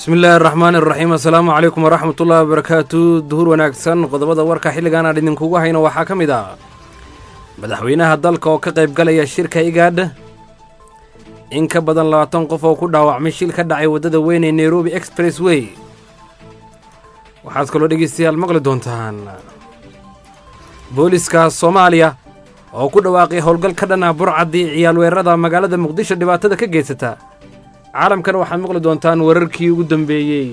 bismi illaahi araxmaan iraxiim assalaamu calaykum waraxmat ullahi wabarakaatu duhur wanaagsan qodobada warka xilligan aan idinkugu hayno waxaa ka mid ah madaxweynaha dalka oo ka qayb galaya shirka igaadh in ka badan labaatan qof oo ku dhaawacmay shil ka dhacay waddada weyn ee nairobi express way waxaad kaloo dhegeystayaal maqli doontaan booliska soomaaliya oo ku dhawaaqay howlgal ka dhan ah burcaddii ciyaal weerarada magaalada muqdisho dhibaatada ka geysata caalamkana waxaad maqli doontaan wararkii ugu dambeeyey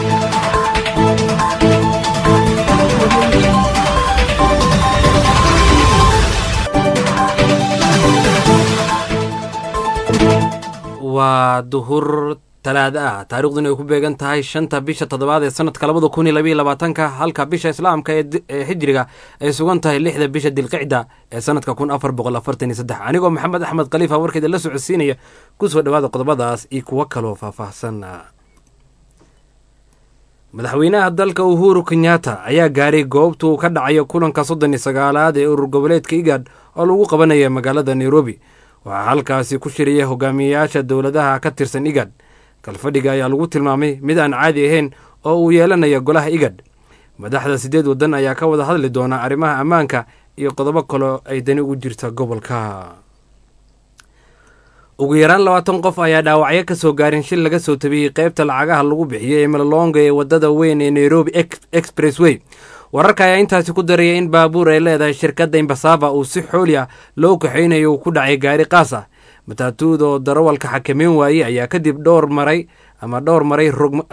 waa duhur talaada ah taariikhduna ay ku beegan tahay shanta bisha toddobaad ee sanadka labada kun iyo labaiyo labaatanka halka bisha islaamka ee xijiriga ay sugan tahay lixda bisha dilqicda ee sanadka kun afar boqol afartan iyo saddex anigoo maxamed axmed khaliifa warkeeda la socodsiinaya kusoo dhawaada qodobadaas iyo kuwo kaloo faahfaahsan madaxweynaha dalka uhuru kenyatta ayaa gaaray goobtuu ka dhacayo kulanka soddon iyo sagaalaad ee urur goboleedka igaad oo lagu qabanaya magaalada nairobi waxaa halkaasi ku shiraya hogaamiyeyaasha dowladaha ka tirsan igad kalfadhiga ayaa lagu tilmaamay mid aan caadi ahayn oo uu yeelanaya golaha igad madaxda siddeed waddan ayaa ka wada hadli doona arrimaha ammaanka iyo qodobo kaloo ay dani ugu jirta gobolka ugu yaraan labaatan qof ayaa dhaawacyo ka soo gaarin shil laga soo tabiyey qaybta lacagaha lagu bixiyey ee malolonga ee waddada weyn ee nairobi express way wararka ayaa intaasi ku daraya in baabuur ay leedahay shirkadda imbasava uu si xooli ah loo kaxaynayo uu ku dhacay gaari qaas ah mataatuud oo darawalka xakameyn waayey ayaa kadib dhowr maray ama dhowr maray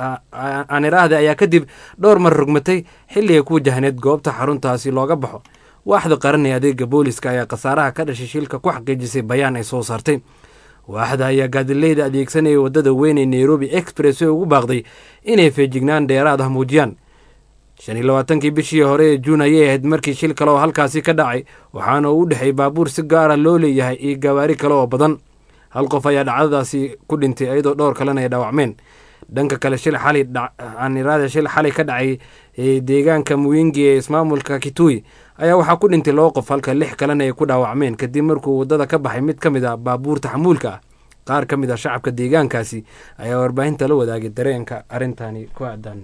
aan iraahda ayaa kadib dhowr mar rogmatay xilli ay ku wajahneed goobta xaruntaasi looga baxo waaxda qaran ee adeega booliska ayaa khasaaraha ka dhashay shilka ku xaqiijisay bayaan ay soo saartay waaxda ayaa gaadileyda adeegsanaya waddada weyn ee nairobi express way ugu baaqday inay feejignaan dheeraad ah muujiyaan shan iyo labaatankii bishii hore ee juun ayay ahayd markii shil kale oo halkaasi ka dhacay waxaana uu u dhexeeyey baabuur si gaara loo leeyahay iyo gawaari kale oo badan hal qof ayaa dhacdadaasi ku dhintay iyadoo dhowr kalena ay dhaawacmeen dhanka kale shil xali aaniraada shil xalay ka dhacay deegaanka muwingi ee ismaamulka kitui ayaa waxaa ku dhintay laba qof halka lix kalena ay ku dhaawacmeen kadib markuu waddada ka baxay mid ka mid a baabuurta xamuulka ah qaar ka mid a shacabka deegaankaasi ayaa warbaahinta la wadaagay dareenka arrintani ku aadan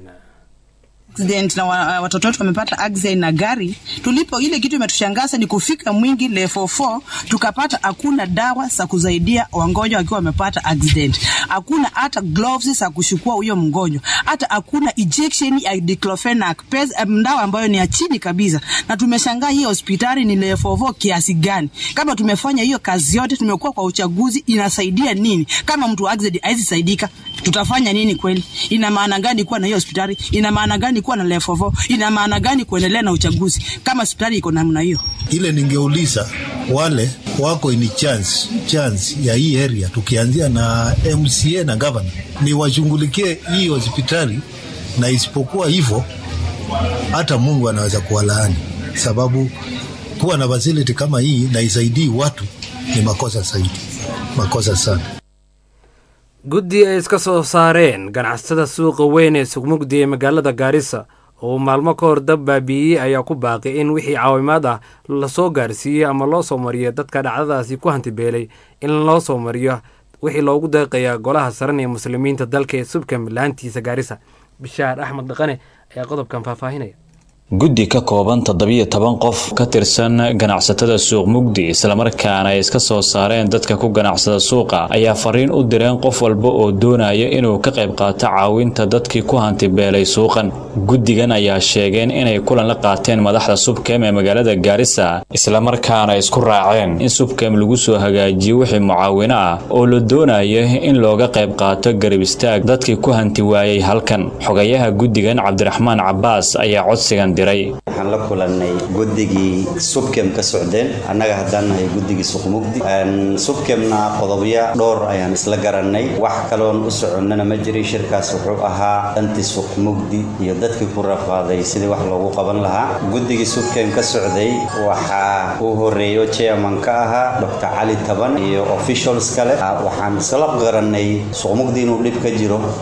accident na watoto wetu wamepata accident na gari. Tulipo ile kitu imetushangaza ni kufika Mwingi level 4 tukapata hakuna dawa za kusaidia wagonjwa wakiwa wamepata accident, hakuna hata gloves za kushukua huyo mgonjwa, hata hakuna injection ya diclofenac dawa ambayo ni ya chini kabisa, na tumeshangaa hii hospitali ni level 4 kiasi gani? Kama tumefanya hiyo kazi yote, tumekuwa kwa uchaguzi, inasaidia nini? Kama mtu accident haizi saidika, tutafanya nini kweli? Ina maana gani kuwa na hiyo hospitali? Ina maana gani kuwa na level 4? Ina maana gani kuendelea na uchaguzi kama hospitali iko namna hiyo? Ile ningeuliza wale wako ini chance chance ya hii area, tukianzia na MCA na governor, ni washughulikie hii hospitali, na isipokuwa hivyo hata Mungu anaweza kuwalaani, sababu kuwa na facility kama hii na isaidii watu ni makosa zaidi, makosa sana. guddi ay iska soo saareen ganacsatada suuqa weyn ee sugmugdi ee magaalada gaarisa oo maalmo ka hor dab baabiiyey ayaa ku baaqay in wixii caawimaad ah lasoo gaarsiiyey ama loo soo mariyo dadka dhacdadaasi ku hantibeelay in loo soo mariyo wixii loogu deeqaya golaha saran ee muslimiinta dalka ee subkam laantiisa gaarisa bishaar axmed dhaqane ayaa qodobkan faahfaahinaya guddi ka kooban toddobiyo toban qof ka tirsan ganacsatada suuq mugdi islamarkaana ay iska soo saareen dadka ku ganacsada suuqa ayaa fariin u direen qof walba oo doonaya inuu ka qayb qaato caawinta dadkii ku hantibeelay suuqan guddigan ayaa sheegeen inay kulan la qaateen madaxda subkem ee magaalada gaarisa islamarkaana isku raaceen in subkem lagu soo hagaajiyo wixii mucaawino ah oo la doonayo in looga qayb qaato garab istaag dadkii ku hanti waayey halkan xogayaha guddigan cabdiraxmaan cabaas ayaa codsigan waxaan la kulannay guddigii subkem ka socdeen annaga haddaan nahay guddigii suqmugdi subkemna qodobya dhowr ayaan isla garannay wax kaloon u soconnana ma jirin shirkaas wuxuu ahaa dhantii suqmugdi iyo dadkii ku rafaaday sidii wax loogu qaban lahaa guddigii subkem ka socday waxaa uu horeeyo chairman ka ahaa dr cali taban iyo officials kale waxaan isla garannay suqmugdi inuu dhib ka jiro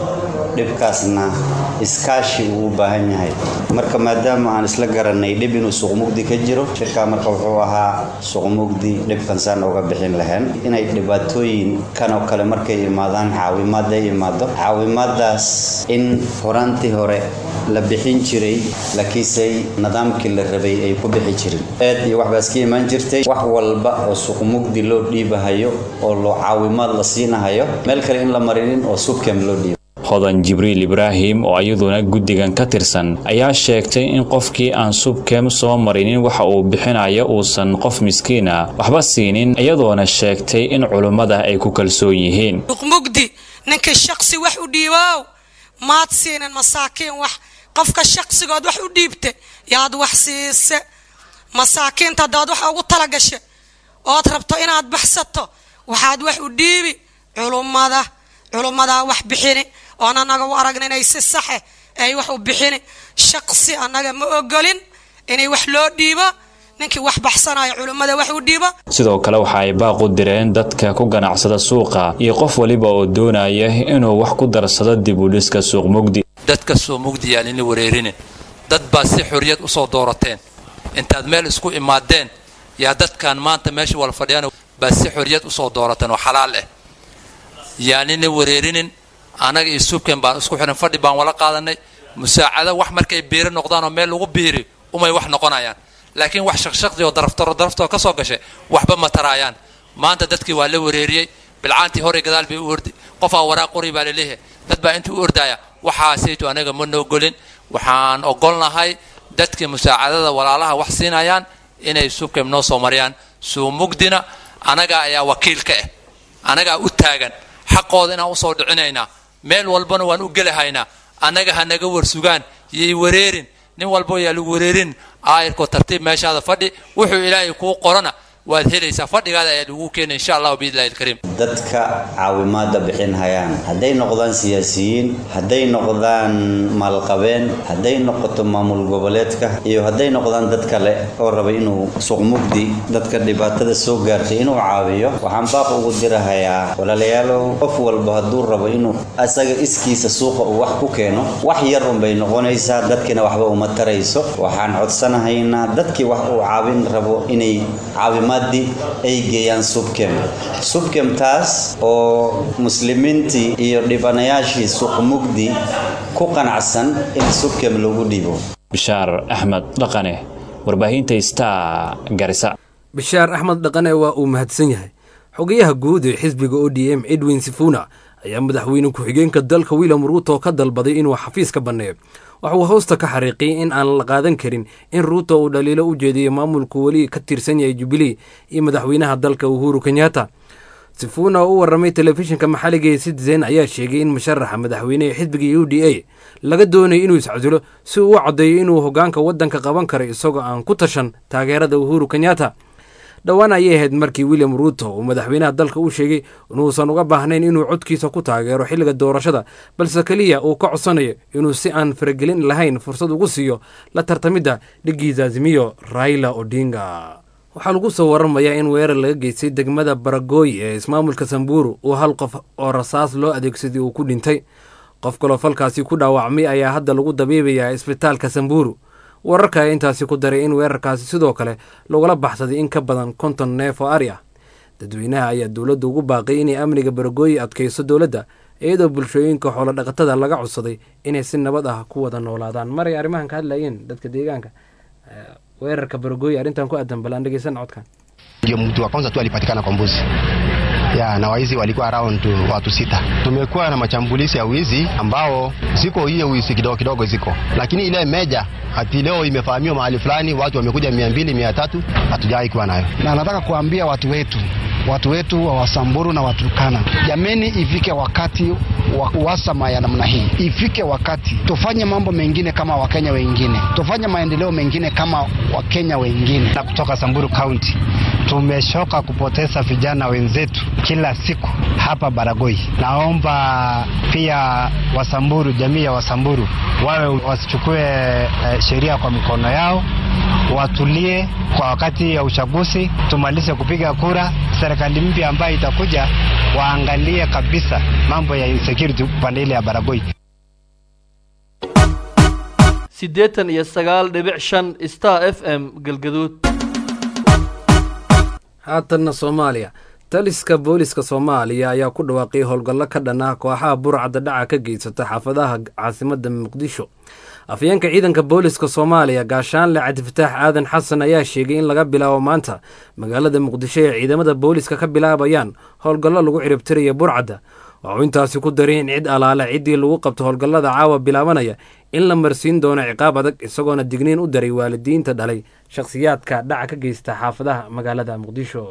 dhibkaasna iskaashi uu u baahan yahay marka maadaama aan isla garanay dhib inuu suuqmugdi ka jiro shirkaa marka wuxuu ahaa suuqmugdi dhibkan saan uga bixin lahayn inay dhibaatooyin kan oo kale markay imaadaan caawimaad ay imaado caawimaadaas in horaantii hore la bixin jiray laakiinse nidaamkii la rabay ay ku bixi jirin eed iyo waxbaas ka imaan jirtay wax walba oo suuqmugdi loo dhiibahayo oo loo caawimaad la siinahayo meel kale in la marinin oo subkem loo dhiibo hodan jibriil ibraahim oo iyaduna guddigan ka tirsan ayaa sheegtay in qofkii aan subkem soo marinin waxa uu bixinayo uusan qof miskiina waxba siinin iyadoona sheegtay in culummada ay ku kalsoon yihiin mugdi ninkii shaqsi wax u dhiibow maad siinin masaakiin wax qofka shaqsigood wax u dhiibta yaad wax siise masaakiinta haddaad wax ugu talagasha ood rabto inaad baxsato waxaad wax u dhiibi culummada culummadaa wax bixini oon annaga u aragna inay si saxe ay wax u bixini shaqsi annaga ma ogolin inay wax loo dhiibo ninkii wax baxsanaya culummada wax u dhiibo sidoo kale waxa ay baaq u direen dadka ku ganacsada suuqa iyo qof waliba oo doonaya inuu wax ku darsado dib u dhiska suuq mugdi dadka soo mugdi yaan ina wareerinin dad baa si xorriyad u soo doorateen intaad meel isku imaadeen yaa dadkan maanta meesha wala fadhiyaan baa si xorriyad u soo doorateen oo xalaal ah yaan ina wareerinin annaga iyo subkan baan isku xihan fadhi baan wala qaadanay musaacado wax markay biiri noqdaan oo meel lagu biiri umay wax noqonayaan laakiin wax shaqshaqdi oo daraftaro daraftoo ka soo gashay waxba ma taraayaan maanta dadkii waa la wareeriyey bilcaantii hore gadaal bay u ordi qofaa waraaq qori baa laleeyahay dad baa intuu u ordaya waxaasaytu anaga ma noogolin waxaan ogolnahay dadkii musaacadada walaalaha wax siinayaan inay subkem noo soo mariyaan suumugdina anagaa ayaa wakiil ka ah anagaa u taagan xaqooda inaan usoo dhicinaynaa meel walbana waan u gelahaynaa annaga ha naga warsugaan yay wareerin nin walbo yaa lagu wareerin aayirkoo tartiib meeshaada fadhi wuxuu ilaahay kuu qorana waad helaysaa fadhigaada ayaa lagu keena insha allahu biidlahi alkariim dadka caawimaada bixin hayaan hadday noqdaan siyaasiyiin hadday noqdaan maalqabeen hadday noqoto maamul goboleedka iyo hadday noqdaan dad kale oo raba inuu suuqmugdi dadka dhibaatada soo gaartay inuu caawiyo waxaan baaq ugu dirahayaa walaalayaalow qof walba hadduu rabo inuu asaga iskiisa suuqa uu wax ku keeno wax yar unbay noqonaysaa dadkiina waxba uma tarayso waxaan codsanahaynaa dadkii wax uu caawin rabo inay caawimaad ay geeyaan subkem subkem taas oo muslimiintii iyo dhibanayaashii suuqmugdi ku qanacsan in subkem lagu dhibo bishaar axmed dhaqane warbaahinta star garisa bishaar axmed dhaqane waa uu mahadsan yahay xogayaha guud ee xisbiga o d m edwin sifuna ayaa madaxweyne ku-xigeenka dalka william ruuto ka dalbaday inuu xafiis ka banneeyo waxa uu hoosta ka xariiqiyey in aan la qaadan karin in ruuto uu dhaliilo u jeediyo maamulku weli ka tirsan yahay jubilee iyo madaxweynaha dalka uhuru kenyatta sifuna oo u warramay telefishinka maxalliga ee citizen ayaa sheegay in musharaxa madaxweynehe xisbiga u d a laga doonayo inuu iscasulo si uu u caddeeyo inuu hoggaanka waddanka qaban karo isagoo aan ku tashan taageerada uhuru kenyatta dhowaan ayay ahayd markii william ruuto uu madaxweynaha dalka u sheegay inuusan uga baahnayn inuu codkiisa ku taageero xilliga doorashada balse keliya uu ka codsanayo inuu si aan faragelin lahayn fursad ugu siiyo la tartamidda dhigiisa azimiyo raila odinga waxaa lagu soo waramayaa in weerar laga geystay degmada baragooy ee ismaamulka samburu uu hal qof oo rasaas loo adeegsaday uu ku dhintay qof kaloo falkaasi ku dhaawacmay ayaa hadda lagu dabiibayaa isbitaalka samburu wararka ayaa intaasi ku daray in weerarkaasi sidoo kale lagula baxsaday in ka badan konton neef oo ari ah dadweynaha ayaa dowladda ugu baaqay inay amniga baragooyi adkayso dowladda iyadoo bulshooyinka xoolodhaqatada laga codsaday inay si nabad ah ku wada noolaadaan maray arrimahan ka hadlayeen dadka deegaanka weerarka baragooyi arrintan ku aadan bal aan dhegeysan codkan ndio mtu wa kwanza tu alipatikana kwa mbuzi ya na waizi walikuwa around watu sita. Tumekuwa na machambulizi ya wizi ambao ziko hiyo wizi kidogo kidogo ziko, lakini ile meja hati leo imefahamiwa mahali fulani, watu wamekuja mia mbili mia tatu hatujawahi kuwa nayo. Na nataka kuambia watu wetu watu wetu wa Wasamburu na Waturkana, jameni, ifike wakati wa uhasama ya namna hii, ifike wakati tufanye mambo mengine kama Wakenya wengine, tufanye maendeleo mengine kama Wakenya wengine. Na kutoka Samburu County tumeshoka kupoteza vijana wenzetu kila siku hapa Baragoi. Naomba pia Wasamburu, jamii ya Wasamburu wawe wasichukue eh, sheria kwa mikono yao, watulie kwa wakati ya uchaguzi, tumalize kupiga kura. Serikali mpya ambayo itakuja waangalie kabisa mambo ya insecurity upande ile ya Baragoi. siddeetan iyo sagaal dhibic shan star f m galgaduud haatanna soomaaliya taliska booliska soomaaliya ayaa ku dhawaaqay howlgallo ka dhan ah kooxaha burcadda dhaca ka geysata xaafadaha caasimadda muqdisho afyeenka ciidanka booliska soomaaliya gaashaanle cabdifataax aadan xasan ayaa sheegay in laga bilaabo maanta magaalada muqdisho ee ciidamada booliska ka bilaabayaan howlgallo lagu ciribtiraya burcadda waxuu intaasi ku daray in cid alaale ciddii lagu qabto howlgallada caawa bilaabanaya in la marsiin doono ciqaab adag isagoona digniin u daray waalidiinta dhalay shakhsiyaadka dhaca ka geysta xaafadaha magaalada muqdisho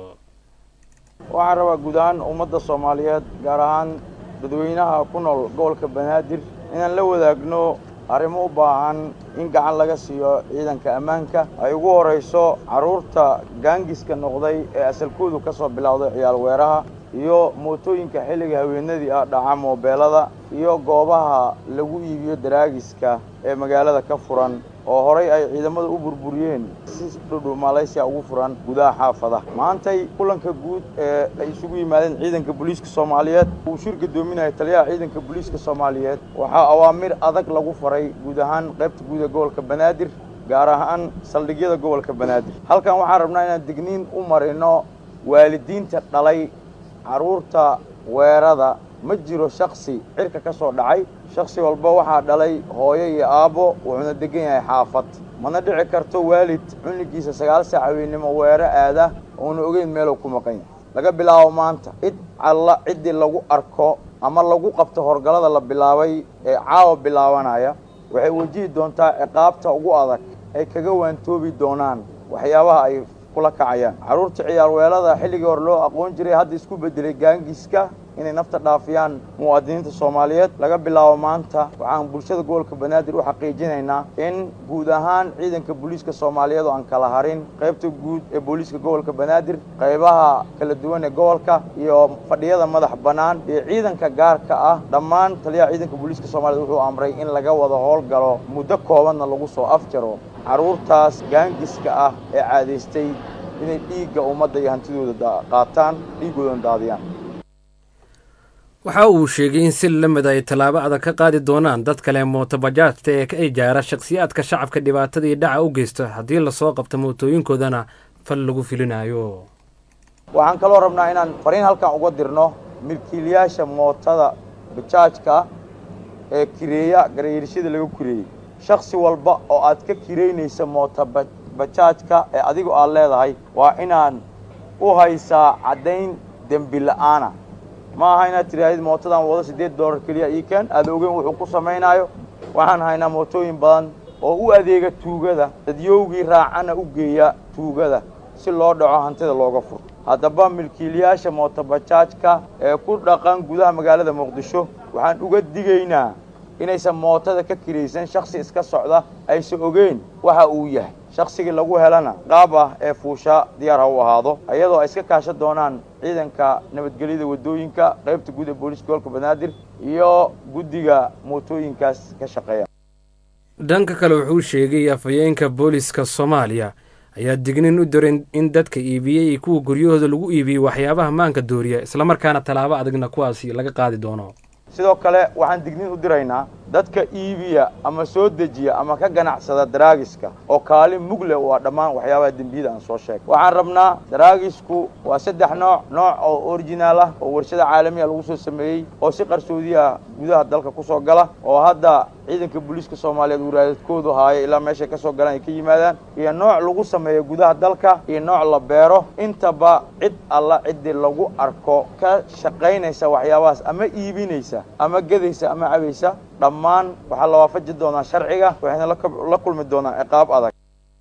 waxaan rabaa guud ahaan ummadda soomaaliyeed gaar ahaan dadweynaha ku nool gobolka banaadir inaan la wadaagno arrimo u baahan in gacan laga siiyo ciidanka ammaanka ay ugu horrayso carruurta gaangiska noqday ee asalkoodu ka soo bilowday ciyaal weeraha iyo mootooyinka xilliga haweenadii ah dhaca moobeelada iyo goobaha lagu iibiyo daraagiska ee magaalada ka furan oo horay ay ciidamada u burburiyeen si dhudhu malaysiya ugu furan gudaha xaafadaha maantay kulanka guud ee ay isugu yimaadeen ciidanka booliiska soomaaliyeed uu shir gadoominaya taliyaha ciidanka booliiska soomaaliyeed waxaa awaamir adag lagu faray guud ahaan qaybta guud ee gobolka banaadir gaar ahaan saldhigyada gobolka banaadir halkan waxaan rabnaa inaan digniin u marino waalidiinta dhalay carruurta weerada ma jiro shaksi cirka ka soo dhacay shaksi walba waxaa dhalay hooyo iyo aabbo wuxuuna degan yahay xaafad mana dhici karto waalid cunligiisa sagaal saac haweennimo weero aada uuna ogeyn meeluu ku maqan yahay laga bilaabo maanta cid alla ciddii lagu arko ama lagu qabto horgallada la bilaabay ee caawa bilaabanaya waxay wajihi doontaa ciqaabta ugu adag ay kaga waantoobi doonaan waxyaabaha ay kula kacayaan carruurta ciyaar weelada xilligii hore loo aqoon jiray hadda isku beddelay gaangiska inay nafta dhaafiyaan muwaadiniinta soomaaliyeed laga bilaabo maanta waxaan bulshada gobolka banaadir u xaqiijinaynaa in guud ahaan ciidanka booliiska soomaaliyeed oo aan kala harin qaybta guud ee booliiska gobolka banaadir qaybaha kala duwan ee gobolka iyo fadhiyada madax bannaan iyo ciidanka gaarka ah dhammaan taliyaha ciidanka booliiska soomaaliyed wuxuu amray in laga wada howlgalo muddo koobanna lagu soo afjaro carruurtaas gaangiska ah ee caadaystay inay dhiigga ummadda iyo hantidooda qaataan dhiiggoodana daadiyaan waxa uu sheegay in si lamid ay tallaabo adag ka qaadi doonaan dad kale mootobajaajta ee ka ijaara shakhsiyaadka shacabka dhibaatadii dhaca u geysta haddii lasoo qabto mootooyinkoodana fal lagu filinayo waxaan kaloo rabnaa inaan fariin halkan uga dirno milkiilayaasha mootada bajaajka ee kireeya garayeershada laga kireeyey shaksi walba oo aad ka kiraynaysa moota bajaajka ee adigu aad leedahay waa inaan u haysaa caddayn dembi la'aana ma aha inaad tidhaahdid mootadan wado siddeed dollar keliya ii keen aada ogeyn wuxuu ku samaynaayo waxaan haynaa mootooyin badan oo u adeega tuugada dadyowgii raacana u geeya tuugada si loo dhaco hantida looga furo haddaba milkiilayaasha mootobajaajka ee ku dhaqan gudaha magaalada muqdisho waxaan uga digaynaa inaysan mootada ka kiraysan shaksi iska socda aysan ogeyn waxa uu yahay shaksigii lagu helana qaab ah ee fuusha diyaar ha u ahaado iyadoo ay iska kaashan doonaan ciidanka nabadgelyada waddooyinka qaybta guud ee booliiska gobolka banaadir iyo guddiga mootooyinkaas ka shaqeeya dhanka kale wuxuu sheegay afhayeenka booliska soomaaliya ayaa dignin u diray in dadka iibiyey iyo kuwa guryahooda lagu iibiyey waxyaabaha maanka dooriya islamarkaana tallaabo adagna kuwaasi laga qaadi doono sidoo kale waxaan digniin u diraynaa dadka iibiya ama soo dejiya ama ka ganacsada daraagiska oo kaalin mugle waa dhammaan waxyaabaha dembiyada aan soo sheegay waxaan rabnaa daraagisku waa saddex nooc nooc oo originaal ah oo warshada caalamiya lagu soo sameeyey oo si qarsoodiya gudaha dalka ku soo gala oo hadda ciidanka booliiska soomaaliyeed waraadadkoodu haaya ilaa meeshay ka soo galaan ay ka yimaadaan iyo nooc lagu sameeyo gudaha dalka iyo nooc la beero intaba cid alla ciddii lagu arko ka shaqaynaysa waxyaabahaas ama iibinaysa ama gedaysa ama cabaysa dhammaan waxaa la waafaji doonaa sharciga waxayna la kulmi doonaa ciqaab adag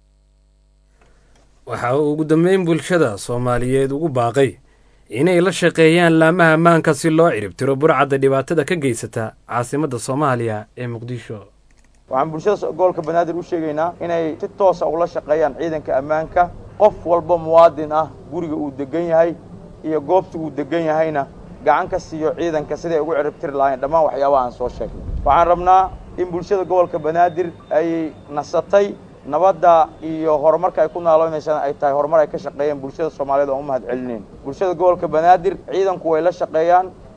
waxa uu ugu dambeyn bulshada soomaaliyeed ugu baaqay inay la shaqeeyaan laamaha ammaanka si loo ciribtiro burcadda dhibaatada ka geysata caasimadda soomaaliya ee muqdisho waxaan bulshada gobolka banaadir u sheegaynaa inay si toosa ula shaqeeyaan ciidanka ammaanka qof walba muwaadin ah guriga uu degan yahay iyo goobta uu degan yahayna gacan ka siiyo ciidanka siday ugu ciribtiri lahayn dhammaan waxyaabaha aan soo sheegnay waxaan rabnaa in bulshada gobolka banaadir ay nasatay nabadda iyo horumarka ay ku naaloonaysan ay tahay horumar ay ka shaqeeyeen bulshada soomaaliyeed oon u mahad celinayn bulshada gobolka banaadir ciidanku way la shaqeeyaan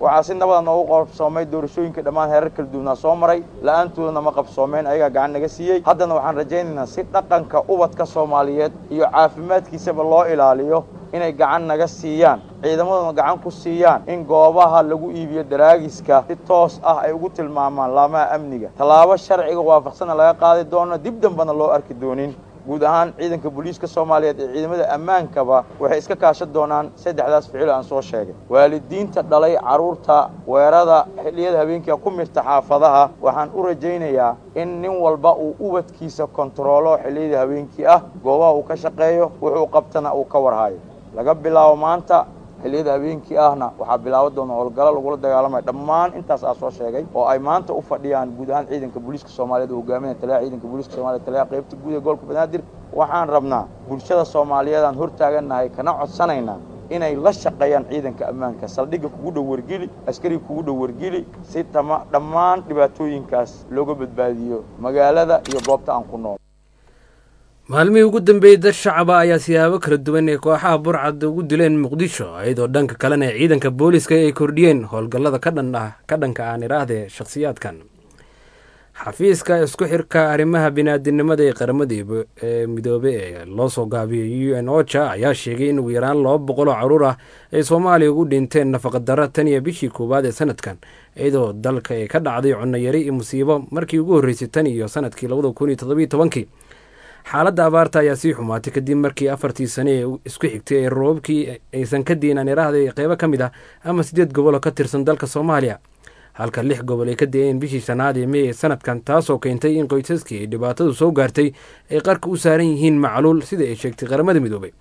waxaa si nabada noogu qabsoomay doorashooyinka dhammaan heerar kala duwanaa soo maray la-aantoodana ma qabsoomeen ayagaa gacan naga siiyey haddana waxaan rajaynaynaa si dhaqanka ubadka soomaaliyeed iyo caafimaadkiisaba loo ilaaliyo inay gacan naga siiyaan ciidamaduna gacan ku siiyaan in goobaha lagu iibiyo daraagiska si toos ah ay ugu tilmaamaan laamaha amniga tallaabo sharciga waafaqsana laga qaadi doono dib dambana loo arki doonin guud ahaan ciidanka booliiska soomaaliyeed ee ciidamada ammaankaba waxay iska kaashan doonaan saddexdaas ficilo aan soo sheegay waalidiinta dhalay carruurta weerada xilliyada habeenkia ku mirta xaafadaha waxaan u rajaynayaa in nin walba uu ubadkiisa kontaroolo xilliyada habeenkii ah goobaha uu ka shaqeeyo wuxuu qabtana uu ka warhayo laga bilaabo maanta xilliyada habeenkii ahna waxaa bilaaban doona howlgalo lagula dagaalamaya dhammaan intaas aa soo sheegay oo ay maanta u fadhiyaan guud ahaan ciidanka booliiska soomaaliyeed oo hogaaminaya taliyaha ciidanka booliiska soomaliya taliyaha qaybta guud ee gobolka banaadir waxaan rabnaa bulshada soomaaliyeed aan hortaagannahay kana codsanaynaa inay la shaqeeyaan ciidanka ammaanka saldhigga kugu dhow wargeli askariga kugu dhow wargeli si tama dhammaan dhibaatooyinkaas looga badbaadiyo magaalada iyo goobta aan ku nool maalmihii ugu dambeeyey dad shacaba ayaa siyaabo kala duwan ee kooxaha burcad ugu dileen muqdisho iyadoo dhanka kalena ciidanka booliiska ay kordhiyeen howlgallada ka dhan ah ka dhanka aan idhaahdee shakhsiyaadkan xafiiska isku xirka arrimaha biniaadinimada ee qaramada ee midoobe ee loo soo gaabiyey u n ocha ayaa sheegay in ugu yaraan laba boqoloo caruur ah ay soomaaliya ugu dhinteen nafaqadaro tan iyo bishii koowaad ee sanadkan iyadoo dalka ay ka dhacday cunayari iyo musiibo markii ugu horreysay tan iyo sanadkii labada kun iyo toddobiyo tobankii xaaladda abaarta ayaa sii xumaatay kadib markii afartii sane ee isku xigtay ee roobabkii aysan ka diinaan iraahday qeybo ka mid ah ama sideed gobol oo ka tirsan dalka soomaaliya halka lix gobol ay ka da-een bishii shanaad ee mey ee sanadkan taasoo keentay in qoysaskii ay dhibaatadu soo gaartay ay qarka u saaran yihiin macluul sida ay sheegtay qaramada midoobay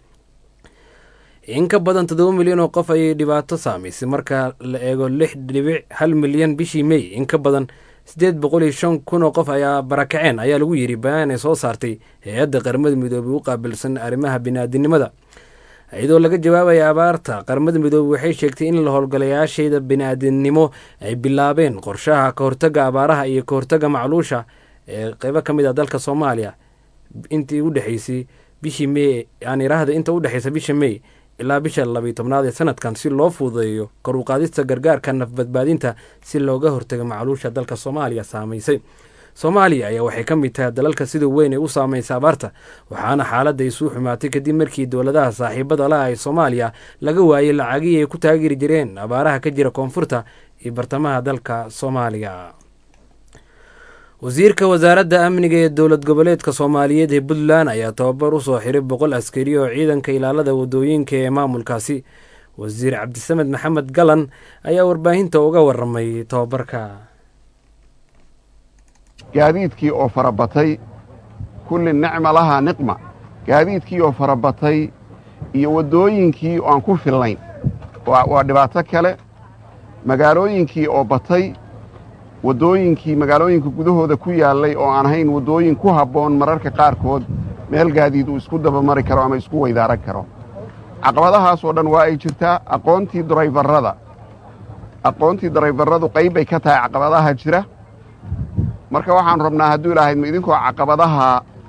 in ka badan toddoba milyan oo qof ayay dhibaato saamaysay marka la eego lix dhibic hal milyan bishii mey in ka badan siddeed boqol iyo shan kun oo qof ayaa barakaceen ayaa lagu yidhi bayaan ay soo saartay hay-adda qaramada midoobey u qaabilsan arrimaha biniaadinimada iyadoo laga jawaabaya abaarta qaramada midoobey waxay sheegtay in la howlgalayaasheeda biniaadinimo ay bilaabeen qorshaha ka hortaga abaaraha iyo ka hortaga macluusha ee qeybo ka mid ah dalka soomaaliya intii u dhexeysay bishii mey aan iraahda inta u dhexeysa bisha mey ilaa bisha labiyo tobnaad ee sanadkan si loo fududeeyo kor u qaadista gargaarka nafbadbaadinta si looga hortago macluusha dalka soomaaliya saamaysay soomaaliya ayaa waxay ka mid tahay dalalka sida weyn ay u saamaysa abaarta waxaana xaaladda isuu xumaatay kadib markii dowladaha saaxiibada la ee soomaaliya laga waayey lacagihii ay ku taageeri jireen abaaraha ka jira koonfurta iyo bartamaha dalka soomaaliya wasiirka wasaaradda amniga ee dowlad goboleedka soomaaliyeed ee puntland ayaa tababar u soo xiray boqol askari oo ciidanka ilaalada wadooyinka ee maamulkaasi wasiir cabdisamed maxamed galan ayaa warbaahinta uga waramay tababarka gaadiidkii oo farabatay kulli nicma lahaa niqma gaadiidkii oo farabatay iyo waddooyinkii oo aan ku fillayn waa dhibaato kale magaalooyinkii oo batay waddooyinkii magaalooyinka gudahooda ku yaallay oo aan ahayn waddooyin ku habboon mararka qaarkood meel gaadiid uu isku dabamari karo ama isku weydaaran karo caqabadahaasoo dhan waa ay jirtaa aqoontii darayfarrada aqoontii darayfarradu qayb bay ka tahay caqabadaha jira marka waxaanu rabnaa hadduu ilahaydma idinkoo caqabadaha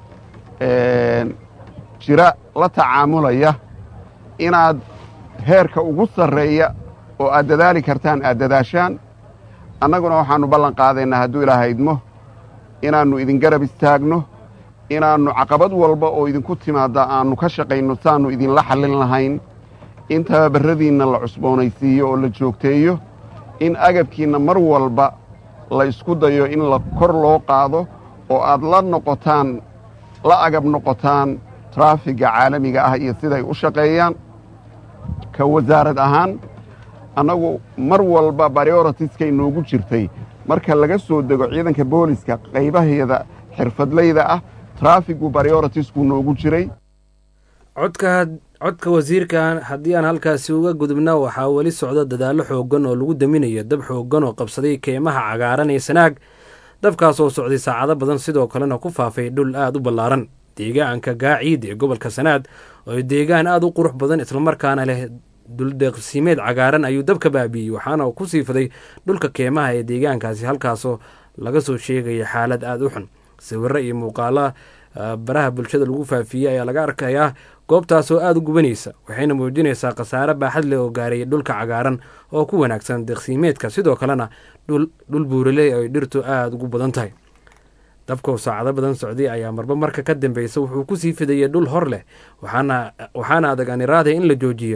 jira la tacaamulaya inaad heerka ugu sarreeya oo aad dadaali kartaan aad dadaashaan annaguna waxaannu ballan qaadaynaa hadduu ilaahaydmo inaannu idin garab istaagno inaannu caqabad walba oo idinku timaadda aannu ka shaqayno saannu idinla xallin lahayn in tababarradiinna la cusboonaysiiyo oo la joogteeyo in agabkiinna mar walba la isku dayo in la kor loo qaado oo aad la noqotaan la agab noqotaan traafiga caalamiga ah iyo siday u shaqeeyaan ka wasaarad ahaan annagu mar walba baryoritiskay noogu jirtay marka laga soo dego ciidanka booliska qaybaheeda xirfadlayda ah traafigu baryoritiskuu noogu jiray codka codka wasiirka haddii aan halkaasi uga gudubna waxaa weli socda dadaallo xooggan oo lagu daminayo dab xooggan oo qabsaday keymaha cagaaran ee sanaag dabkaas oo socday saacado badan sidoo kalena ku faafay dhul aad u ballaaran deegaanka gaaciid ee gobolka sanaad oo deegaan aad u qurux badan islamarkaana leh duldeeqsiimeed cagaaran ayuu dabka baabiiyey waxaana uu ku siifaday dhulka keemaha ee deegaankaasi halkaasoo laga soo sheegaya xaalad aada u xun sawiro iyo muuqaala baraha bulshada lagu faafiyey ayaa laga arkayaa goobtaas oo aada u gubanaysa waxayna muujinaysaa khasaare baaxad leh oo gaaray dhulka cagaaran oo ku wanaagsan deeqsiimeedka sidoo kalena dhul buuraley ay dhirtu aada ugu badan tahay dabka oo saacado badan socday ayaa marba marka ka dambeysa wuxuu kusii fidayay dhul hor leh waxaana adag aniraade in la joojiyo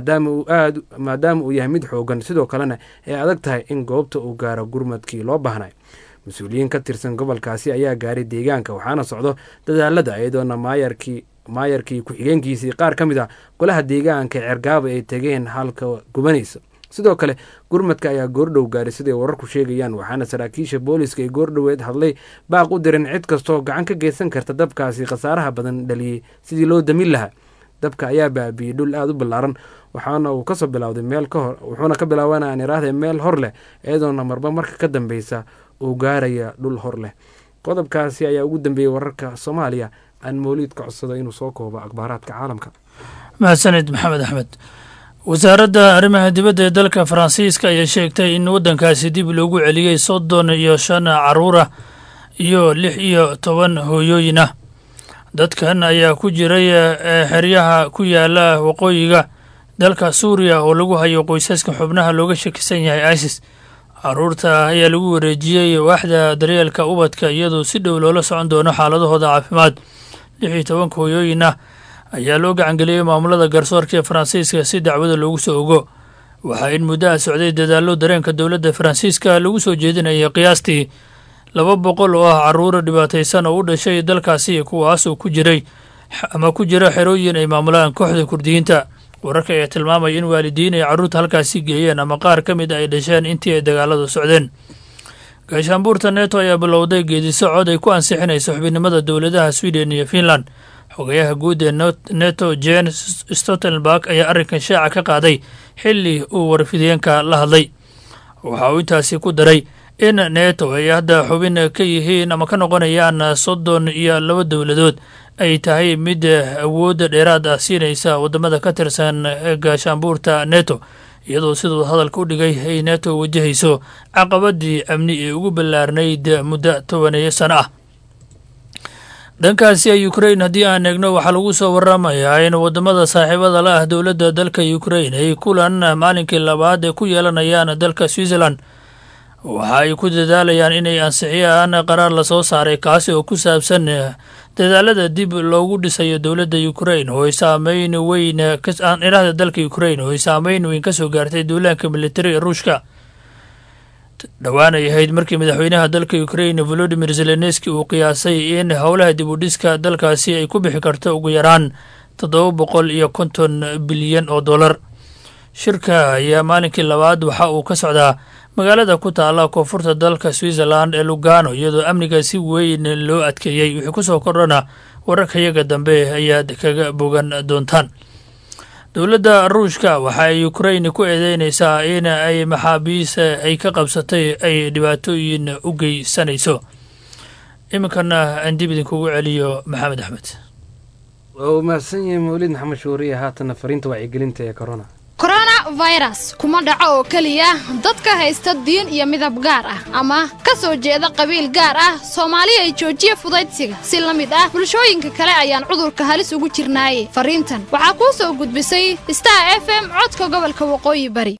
maadaama uu yahay mid xoogan sidoo kalena ay adag tahay in goobta uu gaaro gurmadkii loo baahnay mas-uuliyiin ka tirsan gobolkaasi ayaa gaaray deegaanka waxaana socdo dadaalada iyadoona maayarkii maayarkii ku-xigeenkiisii qaar ka mid ah golaha deegaanka cergaaba ay tegeen halka gubanaysa sidoo kale gurmadka ayaa goordhow gaaray siday wararku sheegayaan waxaana saraakiisha booliska ay goordhoweed hadlay baaq u dirin cid kastooo gacan ka geysan karta dabkaasi khasaaraha badan dhaliyey sidii loo damin lahaa dabka ayaa baabiiyey dhul aada u ballaaran waxaana uu kasoo bilowday meel kahor wuxuuna ka bilaabanaa aan iraahday meel hor leh iyadoona marba marka ka dambeysa uu gaaraya dhul hor leh qodobkaasi ayaa ugu dambeeyey wararka soomaaliya aan mawliid ka codsado inuu soo koobo akhbaaraadka caalamka mahadsanid maxamed axmed wasaaradda arrimaha dibadda ee dalka faransiiska ayaa sheegtay in waddankaasi dib loogu celiyey soddon iyo shan caruurah iyo lix iyo toban hooyooyin ah dadkan ayaa ku jiray xeryaha ku yaala waqooyiga dalka suuriya oo lagu hayo qoysaska xubnaha looga shakisan yahay isis caruurta ayaa lagu wareejiyey waaxda daryeelka ubadka iyadoo si dhow loola socon doono xaaladahooda caafimaad lix iyo tobanka hooyooyin ah ayaa loo gacangeliyey maamulada garsoorka ee faransiiska si dacwada loogu soo ogo waxaa in muddo ah socday dadaallo dareenka dowladda faransiiska lagu soo jeedinayay qiyaastii laba boqol oo ah caruura dhibaataysan oo u dhashay dalkaasi kuwaasoo ku jiray ama ku jira xerooyin ay maamulaan kooxda kurdiyiinta wararka ayaa tilmaamaya in waalidiin ay carruurta halkaasi geeyeen ama qaar ka mid ay dhasheen intii ay dagaaladu socdeen gaashaanbuurta neto ayaa bilowday geedisocod ay ku ansixinayso xubinimada dowladaha sweden iyo finland xogayaha guud ee neto jen stoltenberg ayaa arrinkan shaaca ka qaaday xilli uu warfideenka la hadlay waxa uu intaasi ku daray in neto ay hadda xubin ka yihiin ama ka noqonayaan soddon iyo laba dowladood ay tahay mid awoodda dheeraad ah siinaysa waddamada ka tirsan gaashaanbuurta neto iyadoo siduu hadalka u dhigay ay neto wajahayso caqabadii amni ee ugu ballaarnayd muddo tobaneeyo sano ah dhankaasi ee ukrain haddii aan eegno waxaa lagu soo waramayaa in waddamada saaxiibada la ah dowladda dalka ukrain ay kulan maalinkii labaad ee ku yeelanayaan dalka switzerland waxa ay ku dadaalayaan inay ansixiyaan qaraar lasoo saaray kaasi oo ku saabsan dadaalada dib loogu dhisayo dowladda ukrain oo ay saameyn weyn irahda dalka ukrain oo ay saameyn weyn ka soo gaartay duulaanka militari ee ruushka dhowaan ay ahayd markii madaxweynaha dalka ukrain volodimir zelenski uu qiyaasay in howlaha dib u dhiska dalkaasi ay ku bixi karto ugu yaraan toddoba boqol iyo konton bilyan oo dollar shirka ayaa maalinkii labaad waxa uu ka socdaa magaalada ku taala koonfurta dalka switzerland ee lugano iyadoo amniga si weyn loo adkeeyey wixii ku soo kordhana wararkayaga dambe ayaad kaga bogan doontaan dowladda ruushka waxa ay ukrain ku eedeynaysaa in ay maxaabiis ay ka qabsatay ay dhibaatooyin u geysanayso iminkana aan dib idinkugu celiyo maxamed axmed waa uu mahadsan yahay mawlid maxamed shuuriye haatana fariinta wacyigelinta ee corona koronafirus kuma dhaco oo keliya dadka haysta diin iyo midab gaar ah ama ka soo jeeda qabiil gaar ah soomaali ay joojiya fudaydsiga si la mid ah bulshooyinka kale ayaan cudurka halis ugu jirnaaye fariintan waxaa kuu soo gudbisay star f m codka gobolka waqooyi bari